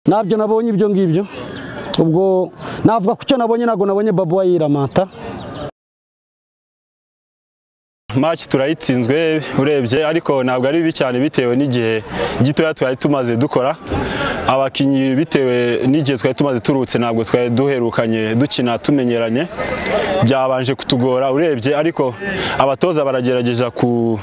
nabyo nabonye ibyo ngibyo ubwo navuga ku cyo nabonye ntabwo nabonye babuwa yiramata maci turayitsinzwe urebye ariko ntabwo ari bibi cyane bitewe n'igihe gitoya twari tumaze dukora abakinnyi bitewe n'igihe twari tumaze turutse ntabwo twari duherukanye dukina tumenyeranye byabanje kutugora urebye ariko abatoza baragerageza ku-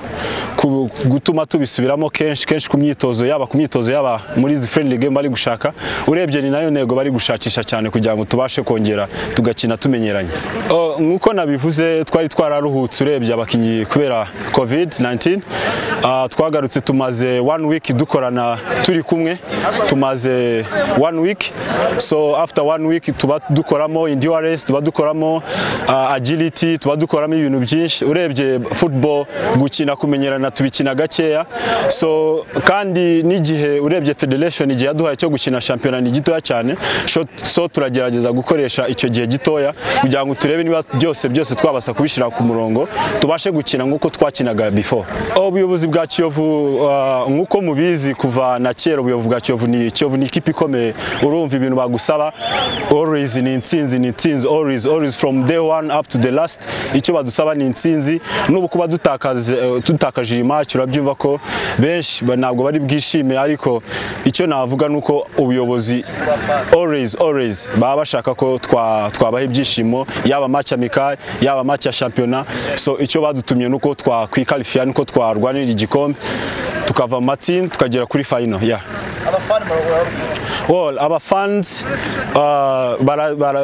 ku- gutuma tubisubiramo kenshi kenshi ku myitozo yaba ku myitozo yaba muri izi friendly game bari gushaka urebye ni nayo ntego bari gushakisha cyane kugira ngo tubashe kongera tugakina tumenyeranye Oh, nk'uko nabivuze twari twararuhutse urebye abakinnyi kubera covid 19 Ah, twagarutse tumaze one week dukorana turi kumwe tumaze one week so after one week tuba dukoramo endurance tuba dukoramo ah, agility tuba dukoramo ibintu byinshi urebye football gukina kumenyerana tubikina gakeya so kandi n'igihe urebye federation igihe yaduhaye cyo gukina shampiyona ni gitoya cyane so- so turagerageza gukoresha icyo gihe gitoya kugira ngo turebe niba byose byose twabasha kubishyira ku murongo tubashe gukina nk'uko twakinaga before ubuyobozi bwa kiyovu ah, nk'uko mubizi kuva na kera ubuyobozi bwa kiyovu ni kiyovu ni ikipe ikomeye urumva ibintu bagusaba always ni intsinzi ni intsinzi always always from day one up to the last icyo badusaba ni intsinzi n'ubu kuba dutakaze eh, dutakaje iyi match urabyumva ko benshi ba- ntabwo bari bwishime ariko icyo navuga ni uko ubuyobozi always always baba bashaka ko twa- twabaha ibyishimo yaba match amical yaba match ya shampiyona so icyo badutumye ni uko twakwikarifiya nuko twarwanirira igikombe tukava mu matsinda tukagera kuri final yeah. Well, aba fans uh, bara, bara,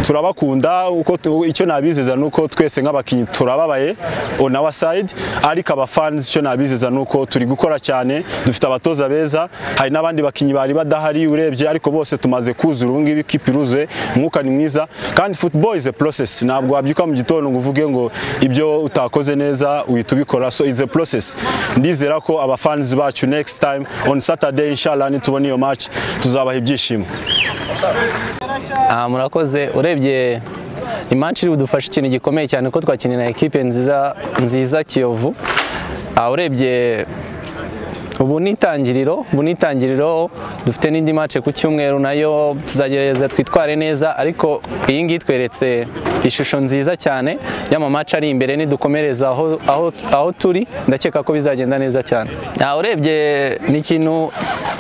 turabakunda uko tu- icyo nabizeza nuko twese nk'abakinnyi turababaye on our side ariko aba fans icyo nabizeza nuko turi gukora cyane dufite abatoza beza hari n'abandi bakinnyi bari badahari urebye ariko bose tumaze kuzura ubu ngibi ikipe iruzuye umwuka ni mwiza kandi football is a process ntabwo wabyuka mu gitondo ngo uvuge ngo ibyo utakoze neza uhita ubikora so it's a process ndizera ko aba fans bacu next time on Saturday inshallah nitubona iyo match tuzabaha ibyishimo Ah, murakoze urebye imanshi iri budufashe ikintu gikomeye cyane ko twakiniye na ekipe nziza nziza kiyovu Ah, urebye ubu ni itangiriro ubu ni itangiriro dufite n'indi mace ku cyumweru nayo tuzagerageza twitware neza ariko iyi ngiyi tweretse ishusho nziza cyane y'amamaca ari imbere nidukomereza aho, aho, aho turi ndakeka ko bizagenda neza cyane Ah, urebye ni ikintu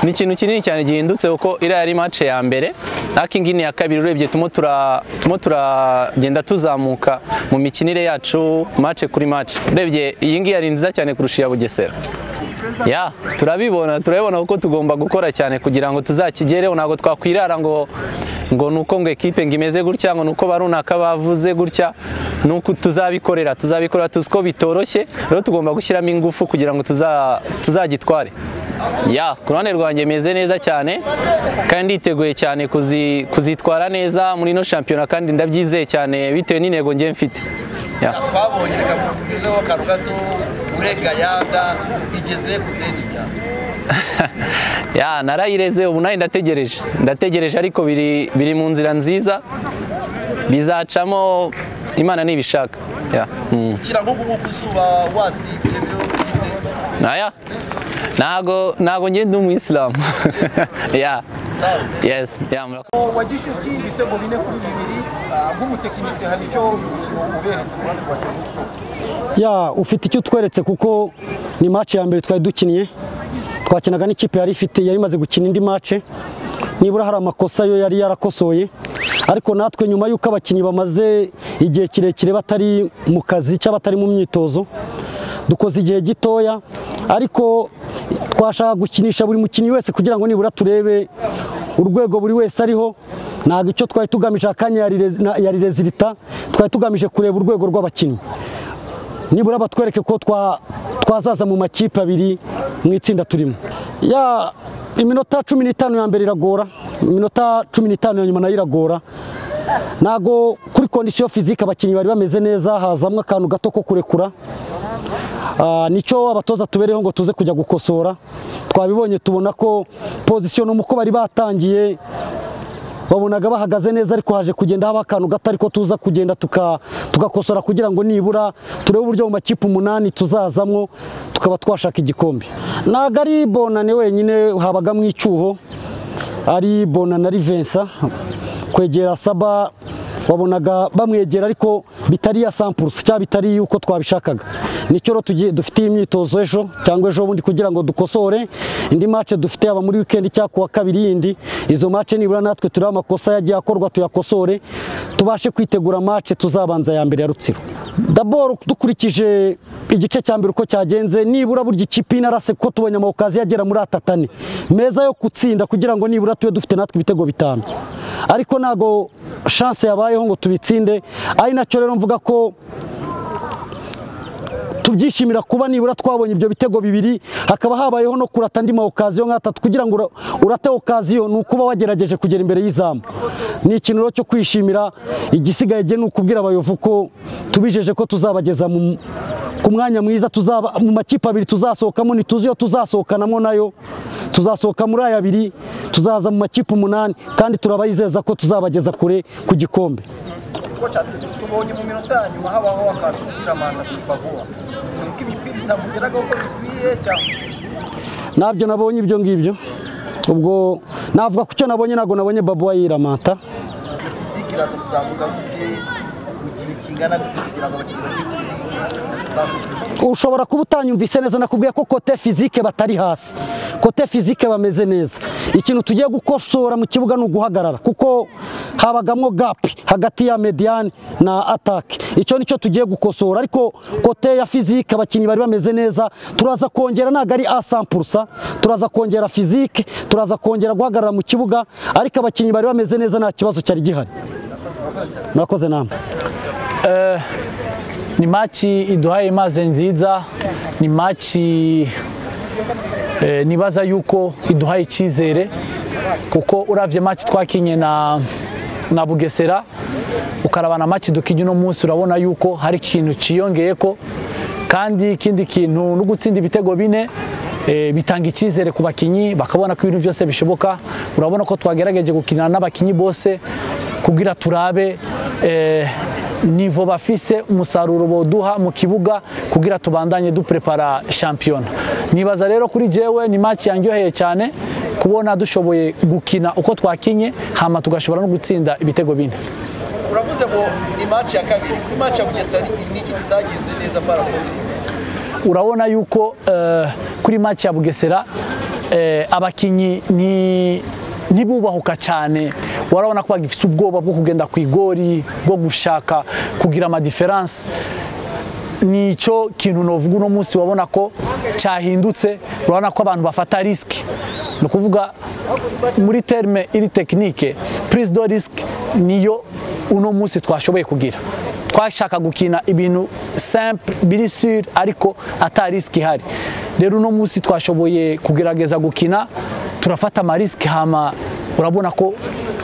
ni ikintu kinini cyane gihindutse kuko iriya yari mace ya mbere ariko iyi ngiyi ni iya kabiri urebye turimo tura- turimo turagenda tuzamuka mu mikinire yacu mace kuri mace urebye iyi ngiyi yari nziza cyane kurusha iya bugesera ya turabibona turabibona kuko tugomba gukora cyane kugira ngo tuzakigereho ntabwo twakwirara ngo ngo ni uko ngo ekipe ngo imeze gutya ngo ni uko barunaka bavuze gutya ni uko tuzabikorera tuzabikorera tuzi ko bitoroshye rero tugomba gushyiramo ingufu kugira ngo tuza- tuzagitware ya ku ruhande rwanjye meze neza cyane kandi nditeguye cyane kuzi- kuzitwara neza muri ino shampiyona kandi ndabyizeye cyane bitewe n'intego njye mfite Ya. twabonye reka tukugezeho akantu gato urega yaga igeze ku deni ryawe ya narayireze ubu nayo ndategereje ndategereje ariko biri biri mu nzira nziza bizacamo imana nibishaka ya mm. ukira nko kuba ku zuba wasibye byo ufite aya ntago ntago njye ndi umuyisilamu ya zawe yes ya murakoze wa gishuti ibitego bine kuri bibiri ah, nk'umutekinisiye hari icyo uyu mukino uberetse ku ruhande rwa kiyovu sport ya ufite icyo utweretse kuko ni match ya mbere twari dukinnye twakinaga n'ikipe yari ifite yari imaze gukina indi match nibura hari amakosa yo yari yarakosoye ariko natwe nyuma y'uko abakinnyi bamaze igihe kirekire batari mu kazi cyangwa batari mu myitozo dukoze igihe gitoya ariko twashaka gukinisha buri mukinnyi wese kugira ngo nibura turebe urwego buri wese ariho ntabwo icyo twari tugamije akanya ya rire- na- ya rirezirita twari tugamije kureba urwego rw'abakinnyi nibura batwereke ko twa- twazaza mu makipe abiri mu itsinda turimo ya iminota cumi n'itanu ya mbere iragora iminota cumi n'itanu ya nyuma nayo iragora ntago kuri kondisiyo fizike abakinnyi bari bameze neza hazamwo akantu gato ko kurekura Ah, nicyo abatoza tubereho ngo tuze kujya gukosora twabibonye tubona ko pozisiyo no mu ko bari batangiye wabonaga bahagaze neza ariko haje kugenda haba akantu gato ariko tuza kugenda tuka- tugakosora kugira ngo nibura turebe uburyo mu makipe umunani tuzazamwo tukaba twashaka igikombe ntabwo ari bonane wenyine habagamo icyuho ari bona na rivensa kwegera saba wabonaga bamwegera ariko bitari ya sampurusi cyangwa bitari yuko twabishakaga nicyo rero tugiye dufite iyi myitozo ejo cyangwa ejo bundi kugira ngo dukosore indi mace dufite yaba muri wikendi cyangwa kuwa kabiri yindi izo mace nibura natwe turiho amakosa yagiye akorwa tuyakosore tubashe kwitegura mace tuzabanza ya mbere ya rutsiro daboro dukurikije igice cya mbere uko cyagenze nibura burya ikipe inarase kuko tubonye amawukazi yagera muri atatane meza yo gutsinda kugira ngo nibura tube dufite natwe ibitego bitanu ariko ntabwo shanse yabayeho ngo tubitsinde ari nacyo rero mvuga ko tubyishimira kuba nibura twabonye ibyo bitego bibiri hakaba habayeho no kurata andi mawukaziyo nk'atatu kugira ngo ura- urate okaziyo ni ukuba wagerageje kugera imbere y'izamu ni ikintu rero cyo kwishimira igisigaye jye ni ukubwira abayovu ko tubijeje ko tuzabageza mu ku mwanya mwiza tuzaba mu makipe abiri tuzasohokamo ntituzi iyo tuzasohokanamo nayo tuzasohoka muri aya abiri tuzaza mu makipe umunani kandi turabayizeza ko tuzabageza kure ku gikombe koca tubonye mu minota ya nyuma habaho akantu k'iramanza kuri baguwa ni uko imipira itamugeraga uko bikwiye cyangwa ntabyo nabonye ibyo ngibyo ubwo navuga ku cyo nabonye ntabwo nabonye babuwa yiramata fiziki iraza kuzamuka gute mu gihe kingana gute kugira ngo abakinnyi bajye kuri iyi bavuze ushobora kuba utanyumvise neza nakubwiye ko kote fizike batari hasi kote fizike bameze neza ikintu tugiye gukosora mu kibuga ni uguhagarara kuko habagamo gapi hagati ya mediyani na atake icyo nicyo tugiye gukosora ariko kote ya fizike abakinnyi bari bameze neza turaza kongera ntabwo ari asampurusa turaza kongera fizike turaza kongera guhagarara mu kibuga ariko abakinnyi bari bameze neza nta kibazo cyari gihari murakoze namwe ni maci iduhaye maze nziza ni maci eh, nibaza yuko iduhaye icyizere kuko uravye maci twakinye na na bugesera ukarabana maci dukinye uno munsi urabona yuko hari ikintu ciyongeye ko kandi ikindi kintu no gutsinda ibitego bine eh, bitanga icyizere ku bakinyi bakabona ko ibintu byose bishoboka urabona ko twagerageje gukinana n'abakinyi bose kugira turabe eh, nivo bafise umusaruro boduha mu kibuga kugira tubandanye duprepara shampiyona nibaza rero kuri jewe ni match yanyoheye cyane kubona dushoboye gukina uko twakinye hama tugashobora no gutsinda ibitego bine uravuze ngo ni match ya kabiri kuri match ya bugesera ni ni iki kitagenze neza para urabona yuko eh, kuri match ya Bugesera eh, abakinyi ni ntibubahuka cyane warabona ko bagifite ubwoba bwo kugenda ku igori bwo gushaka kugira amadiferanse nicyo kintu novuga uno munsi wabona ko cyahindutse urabona ko abantu bafata risiki ni ukuvuga muri terme iri tekinike prise de risque niyo uno munsi twashoboye kugira twashaka gukina ibintu simple biri sur ariko ata risiki ihari rero uno munsi twashoboye kugerageza gukina turafata amarisiki hama urabona ko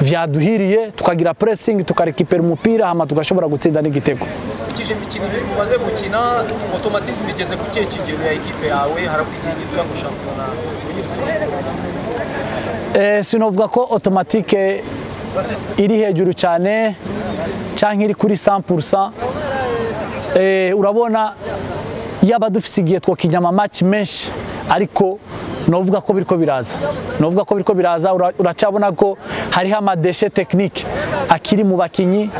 vyaduhiriye tukagira pressing tukarekipera umupira hama tugashobora gutsinda n'igitego ukurikije imikino ibiri umaze gukina otomatizmu igeze ku kihe kigero ya ekipe yawe harabura igihe gitoya ngo shampiyona uyirusunge Eh, sinovuga ko automatique iri hejuru cyane cyangwa iri kuri 100% eh, urabona yaba dufise igihe twakinya ama match menshi ariko novuga ko biriko biraza novuga ko biriko biraza ura- uracabona ko hariho amadeshe technique akiri mu bakinyi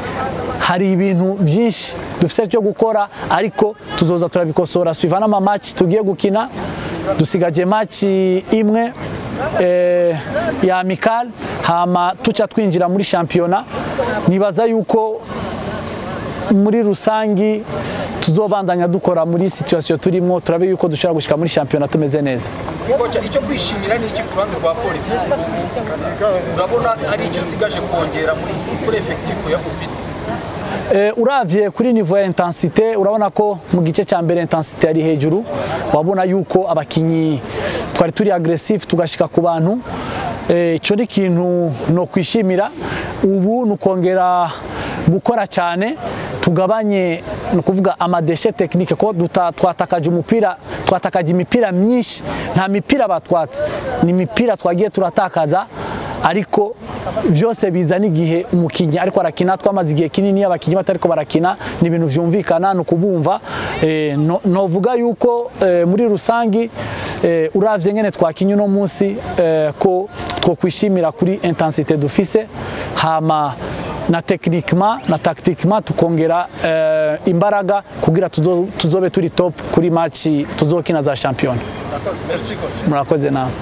hari ibintu byinshi dufise cyo gukora ariko tuzoza turabikosora suivant ama match tugiye gukina dusigaje match imwe eh, ya amical hama tuca twinjira muri shampiyona nibaza yuko muri rusangi tuzobandanya dukora muri situation turimo turabe yuko dushobora gushika muri shampiyona tumeze neza koca icyo kwishimira ni iki ku ruhande rwa polisi urabona ari icyo usigaje kongera muri kuri efekitifu ya ufite Eh, uravye kuri niveau ya intensite urabona ko mu gice cya mbere intensite yari hejuru wabona yuko abakinyi twari turi aggressive tugashika ku bantu Eh, ico ni ikintu no kwishimira ubu ni ukongera gukora cyane tugabanye ni ukuvuga amadeshe tekinike ko duta- twatakaje umupira twatakaje imipira myinshi nta mipira batwatse ni imipira twagiye turatakaza ariko byose bizana igihe umukinnyi ariko arakina twamaze igihe kinini abakinnyi batariko barakina ni ibintu byumvikana ni ukubumva Eh, no- novuga yuko eh, muri rusangi eh, uravye nyene twakinye uno munsi eh, ko twokwishimira kuri intensité dufise hama na techniquement na tactiquement tukongera eh, imbaraga kugira tuzo, tuzobe turi top kuri match tuzokina za champion murakoze nawe